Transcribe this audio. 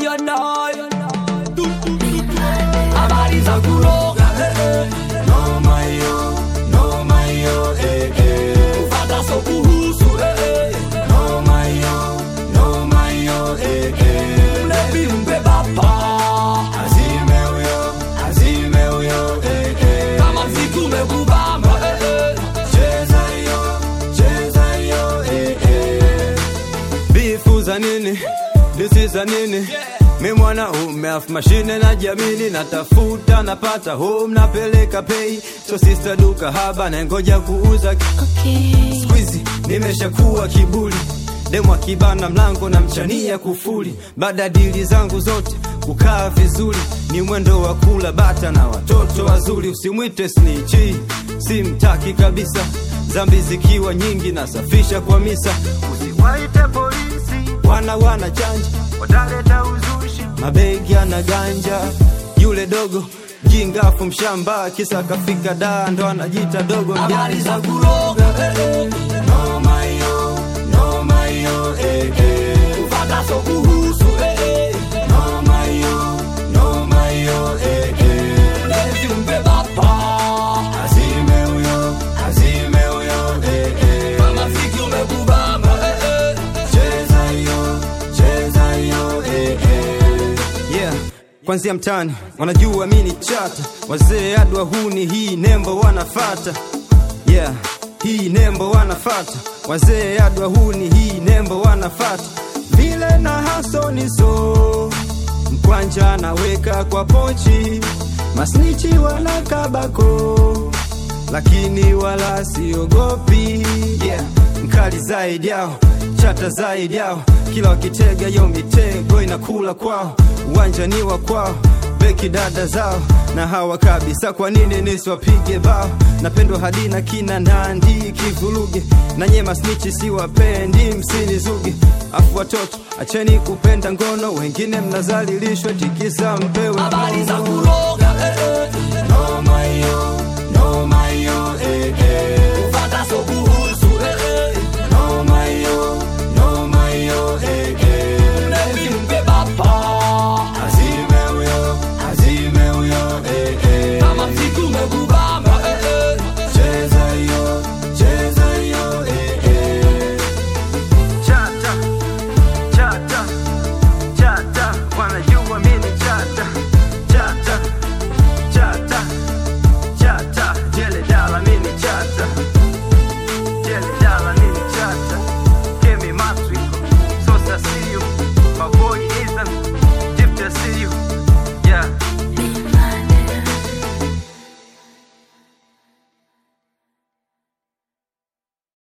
nayo nayo habari za kuroga eh, eh. Noma hiyo, noma hiyo, eh, eh. kufata so kuhusu eh, eh. Noma hiyo, noma hiyo, eh, eh. mlevi mpe bapa Azime huyo, azime huyo, eh, eh. kama mziki umekubamba eh, eh. Cheza hiyo, cheza hiyo, eh, eh. Bifu za nini? Disi za nini? Mi mwanaume afu mashine na jamini, natafuta napata home napeleka pay, so sister duka haba na ngoja kuuza Squeezy nimeshakuwa kiburi demu akibana mlango na mchania kufuli baada ya dili zangu zote kukaa vizuri ni mwendo wa kula bata na watoto wazuri usimwite snichi simtaki kabisa zambi zikiwa nyingi nasafisha kwa misa usiwaite polisi wana wana chanja wataleta uzushi mabegi ana ganja yule dogo jingafu mshamba kisa kafika daa ndo anajita dogo habari mjanja za kuroga eh, eh. Noma hiyo, noma hiyo, eh, eh. kufata so kuhusu eh, eh. Noma hiyo, noma hiyo, eh, eh. mlevi mpe bapa Azime huyo, azime huyo, eh, eh. kama mziki umekubamba eh, eh. Cheza hiyo, cheza hiyo, eh, eh. Yeah, kwanzia mtani wanajua mi ni chata, wazee hadi wahuni hii nembo wanafata. Yeah, hii nembo wanafata, wazee hadi wahuni hii nembo wanafata. Vile na hasoniso mkwanja naweka kwa pochi, masnichi wala kabako lakini wala siogopi yeah. mkali zaidi yao chata zaidi yao kila wakitega yo mitego inakula kwao uwanja ni wa kwao beki dada zao na hawa kabisa kwa nini nisiwapige bao napendwa hadi na kina nandi kivuruge na nyema snichi siwapendi msinizuge afu watoto acheni kupenda ngono wengine mnazalilishwa tikisa mpewe habari za mkono. kuroga eh, eh. Noma hiyo,